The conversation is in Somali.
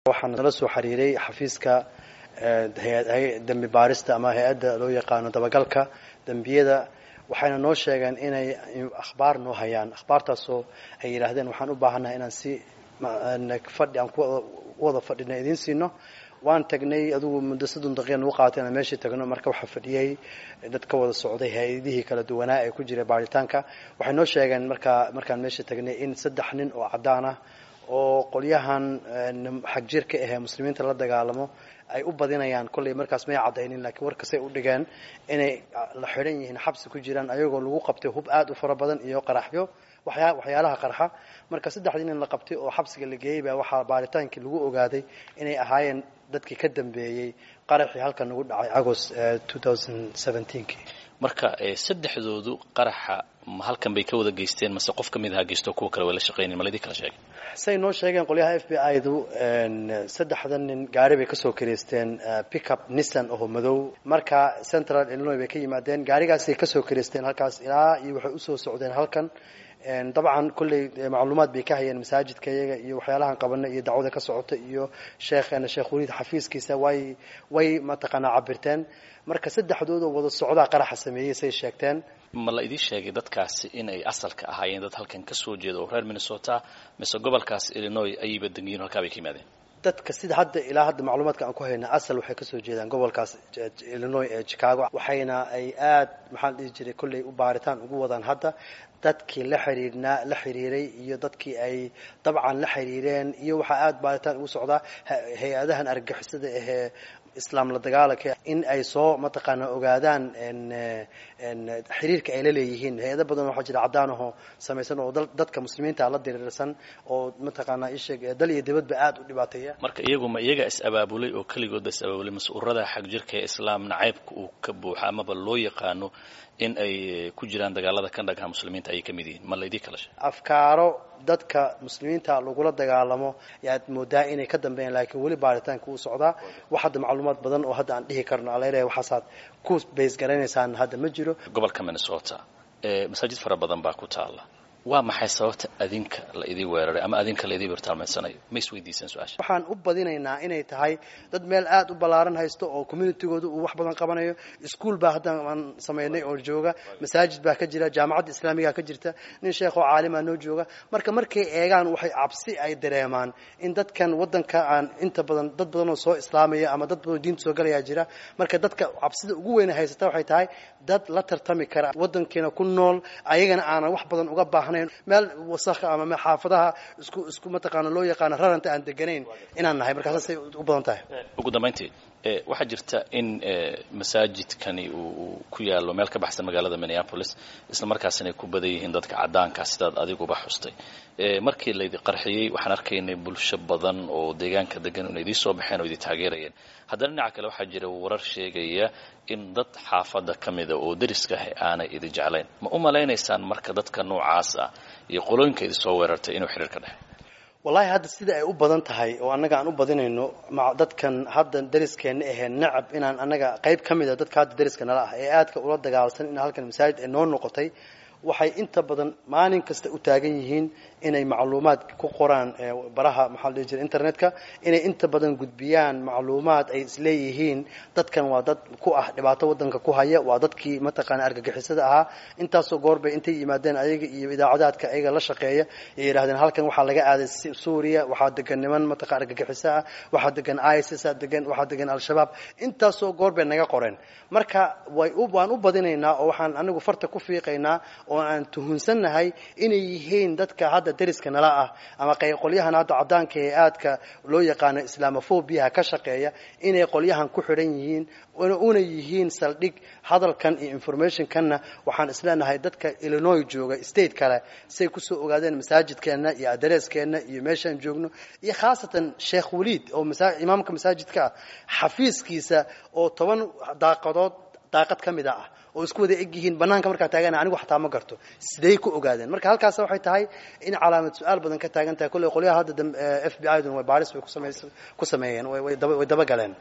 waxaan nala soo xiriiray xafiiska dembi baarista ama hay-adda loo yaqaano dabagalka dembiyada waxayna noo sheegeen inay akhbaar noo hayaan akhbaartaasoo ay yidhaahdeen waxaan u baahannahay inaan si fadhi aan ku wada fadhina idiin siino waan tagnay adugu muddo soddon daqiiqa nagu qaatay inaan meeshii tagno marka waxaa fadhiyey dad ka wada socday hay-adihii kala duwanaa ee ku jiray baaritaanka waxay noo sheegeen markaa markaan meeshii tagnay in saddex nin oo caddaan ah oo qolyahan xag jirka ahee muslimiinta la dagaalamo ay u badinayaan kollay markaas may caddaynin laakiin warkasay u dhigeen inay la xidhan yihiin xabsi ku jiraan ayagoo lagu qabtay hub aad u fara badan iyo qaraxyo waxyaa waxyaalaha qarxa marka saddexdii nin la qabtay oo xabsiga la geeyey baa waxaa baaritaankii lagu ogaaday inay ahaayeen dadkii ka dambeeyey qaraxii halkan nagu dhacay agost kii marka saddexdoodu qaraxa ma halkan bay ka wada geysteen mase qof ka mid aha geysto kuwa kale way la shaqaynayn ma laydin kala sheegay say noo sheegeen qolyaha f b i du saddexda nin gaari bay kasoo kareysteen pickup nissan oo madow marka central illinois bay ka yimaadeen gaarigaasay kasoo kareysteen halkaas ilaa iyo waxay usoo socdeen halkan dabcan kolley macluumaad bay ka hayeen masaajidka iyaga iyo waxyaalahan qabana iyo dacwada ka socota iyo sheekheena sheekh waliid xafiiskiisa way way mataqaanaa cabirteen marka saddexdoodoo wada socdaa qaraxa sameeyey say sheegteen ma la idiin sheegay dadkaasi in ay asalka ahaayeen dad halkan ka soo jeeda oo reer minnesota mise gobolkaas illinois ayayba degiyiin halkaa bay ka yimaadeen dadka sida hadda ilaa hadda macluumaadka aan ku hayna asal waxay kasoo jeedaan gobolkaas illinois ee chicago waxayna ay aad maxaan dhihi jiray kolley u baaritaan ugu wadaan hadda dadkii la xiriirnaa la xiriiray iyo dadkii ay dabcan la xiriireen iyo waxaa aad baaritaan ugu socdaa hay-adahan argagixisada ahee islaam la dagaalanka in ay soo mataqaana ogaadaan xiriirka ay la leeyihiin hay-ado badan waxaa jira caddaan ahoo samaysan oo dadka muslimiinta la diriirsan oo mataqaanaa isheeg dal iyo dibadba aad u dhibaateeya marka iyagu ma iyaga is abaabulay oo keligoodba is abaabulay mas-uurada xag jirka ee islaam nacaybka uu ka buuxa amaba loo yaqaano in ay ku jiraan dagaalada ka dhagaha muslimiinta ayay ka mid yihiin ma laydii kala sheeg afkaaro dadka muslimiinta lagula dagaalamo yaad moodaa inay ka dambeeyaan laakiin weli baaritaanka uu socdaa wax hadda macluumaad badan oo hadda aan dhihi karno alaleeyahay waxaasaad ku bays garanaysaan hadda ma jiro gobolka minnesota masaajid fara badan baa ku taala waa maxay sababta adinka la idii weeraray ama adinka la idii bartaalmaysanayo ma isweydiiseen su-aasha waxaan u badinaynaa inay tahay dad meel aad u ballaaran haysto oo communitygooda uu wax badan qabanayo ischool baa hadda aan samaynay oo jooga masaajid baa ka jira jaamacadda islaamigaa ka jirta nin sheekh oo caalima noo jooga marka markay eegaan waxay cabsi ay dareemaan in dadkan waddanka aan inta badan dad badan oo soo islaamaya ama dad badan oo diinta soo galayaa jira marka dadka cabsida ugu weyna haysata waxay tahay dad la tartami kara waddankiina ku nool ayagana aanan wax badan uga baahan meel wasakha ama xaafadaha isku isku mataqaana loo yaqaano raranta aan deganayn inaan nahay markaasasay u badan tahay ugu dambayntii waxaa jirta in masaajidkani uu ku yaalo meel ka baxsan magaalada minneapolis isla markaasina ay ku badan yihiin dadka caddaanka sidaad adiguba xustay markii laydi qarxiyey waxaan arkaynay bulsho badan oo deegaanka degan in idii soo baxeen oo idi taageerayeen haddana dhinaca kale waxaa jira warar sheegaya in dad xaafadda ka mida oo deriska ah aanay idi jeclayn ma u malaynaysaan marka dadka noocaas ah iyo qolooyinka idi soo weerartay inuu xiriir ka dhexey wallahi hadda sida ay u badan tahay oo annaga aan u badinayno dadkan hadda dariskeenna ahee nacab inaan annaga qayb ka mida dadka hadda dariska nala ah ee aadka ula dagaalsan in halkan masaajid ay noo noqotay waxay inta badan maalin kasta u taagan yihiin inay macluumaad ku qoraan baraha maxaa la dhihi jira internetka inay inta badan gudbiyaan macluumaad ay isleeyihiin dadkan waa dad ku ah dhibaato waddanka ku haya waa dadkii mataqaana argagixisada ahaa intaasoo goorbay intay yimaadeen ayaga iyo idaacadaadka ayaga la shaqeeya ay yidhahdeen halkan waxaa laga aaday suuriya waxaa degan niman mataqa argagixiso ah waxaa degan isis degan waxaa degan al-shabaab intaasoo goorbay naga qoreen marka way waan u badinaynaa oo waxaan anigu farta ku fiiqaynaa oo aan tuhunsannahay inay yihiin dadka hadda dariska nala ah ama qolyahan hadda caddaanka ee aadka loo yaqaano islamofobiyaha ka shaqeeya inay qolyahan ku xidhan yihiin una yihiin saldhig hadalkan iyo informationkanna waxaan isleenahay dadka illinois jooga state kale say kusoo ogaadeen masaajidkeenna iyo adreeskeenna iyo meeshaan joogno iyo khaasatan sheekh waliid oo imaamka masaajidka ah xafiiskiisa oo toban daaqadood daaqad ka mida ah oo isku wada eg yihiin banaanka markaa taagana anigu xataa ma garto siday ku ogaadeen marka halkaas waxay tahay in calaamad su-aal badan ka taagan tahay kolley qolyaha hadda f b i dun way baaris bay ku sameeyeen way dabagaleen